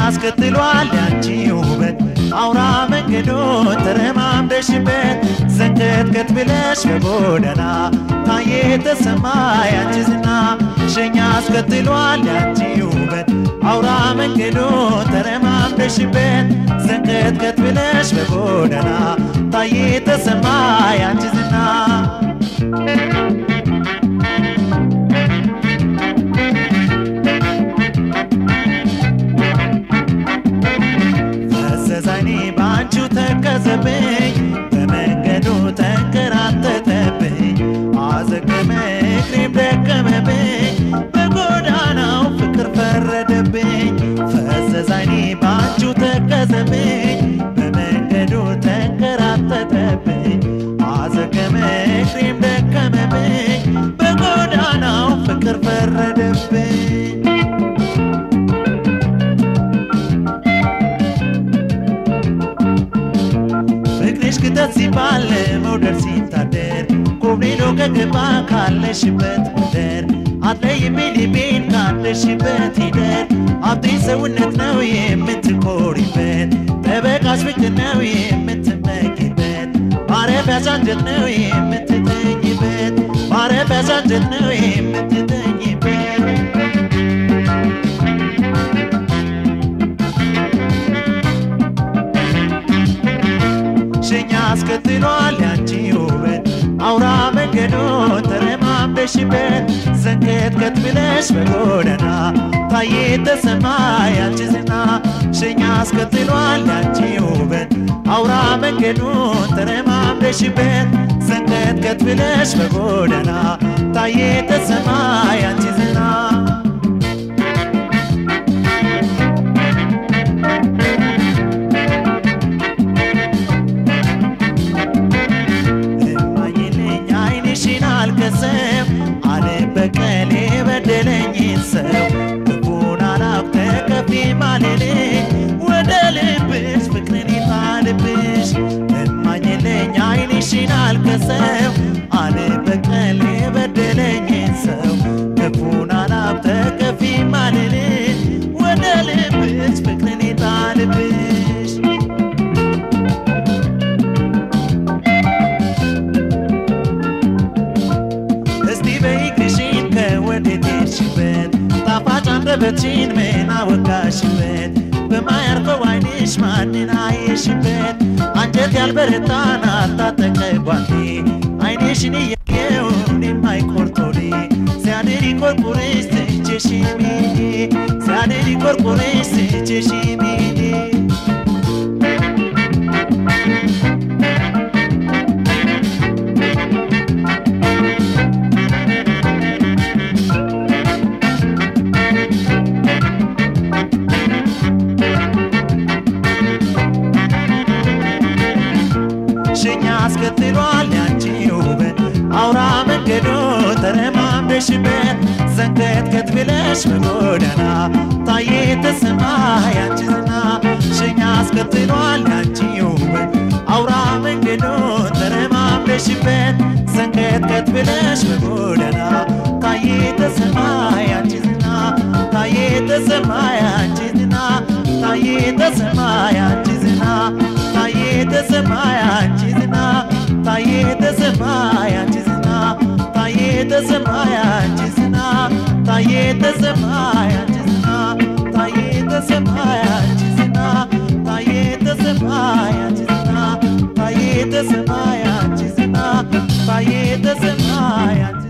አስከትሏል ያንቺ ውበት አውራ መንገዶ ተረማምደሽበት ዘንከትከት ብለሽ በጎዳና ታየ ተሰማ ያንቺ ዝና ሸኛ አስከትሏል ያንቺ ውበት አውራ መንገዶ ተረማምደሽበት ዘንከትከት ብለሽ በጎዳና ታየ ተሰማ ያንቺ ዝና ፈሰሳይኔ በአንቺው ተከዘብኝ በመንገዱ ተንከራተተብኝ አዘገመ እግሬም ደከመብኝ በጎዳናው ፍቅር ፈረደብኝ ፈሰሳይኔ በአንቺው ተከዘብኝ በመንገዱ ተንከራተተብኝ አዘገመ እግሬም ደከመብኝ በጎዳናው ፍቅር ፈረደብኝ ፍቅርሽ ክተት ሲባል መውደድ ሲታደር ኮብሌሎ ከገባ ካለሽበት ምድር አትለይም ልቤን ካለሽበት ሂደር ሀብቴ ሰውነት ነው የምትኮሪበት ጠበቃሽ ፍቅር ነው የምትመኪበት ማረፊያሽ አንጀት ነው የምትተኝበት ማረፊያሽ አንጀት ነው የምትተኝበት ሸኛ አስከትሏል ያንቺ ውበት አውራ መንገዶ ተረማምደሽበት ዘንከትከት ብለሽ በጎዳና ታየ ተሰማ ያንቺ ዝና ሸኛ አስከትሏል ያንቺ ውበት አውራ መንገዶ ተረማምደሽበት ዘንከትከት ብለሽ በጎዳና ታየ ተሰማ ያንቺ ዝና እማኝልኝ አይንሽን አልከሰም አልበቀል የበደለኝን ሰው ክፉን አላውቅ ተከፊ ማልልኝ ወደ ልብሽ ፍቅርን ይጣልብሽ እማኝልኝ አይንሽን አልከሰም አልበቀል የበደለኝን ሰው ክፉን አላውቅ ተከፊ ማልልኝ ወደ ልብሽ ፍቅርን ይጣልብሽ እስቲ በይግርሽን ከወዴት ሄድሽበት ጣፋጭ አንደበትሽን ምን አወጋሽበት በማያርፈው አይንሽ ማንን አየሽበት አንጀት ያልበረታን አልታጠቀ ጓንቴ አይንሽን እያየው እኔም አይቆርጦሌ ሲያድር ይቆርቁርሽ ትቼሽ ሚሄድ ሲያድር ይቆርቁርሽ ትቼሽ ሚሄድ ሸኛ አስከትሏል ያንቺ ውበት አውራ መንገዶ ተረማምደሽበት ዘንከትከት ብለሽ በጎዳና ታየ ተሰማ ያንቺ ዝና ሸኛ አስከትሏል ያንቺ ውበት አውራ መንገዶ ተረማምደሽበት ዘንከትከት ብለሽ በጎዳና ታየ ተሰማ ያንቺ ዝና ታየ ተሰማ ያንቺ ዝና ታየ ተሰማ ያንቺ ዝና ታየ ተሰማ ያንቺ ዝና ታየ ተሰማ ያንቺ ዝና ታየ ተሰማ ያንቺ ዝና ታየ ተሰማ ያንቺ ዝና ታየ ተሰማ ያንቺ ዝና ታየ ተሰማ ያንቺ ዝና ታየ ተሰማ ያንቺ ዝና ታየ ተሰማ ያንቺ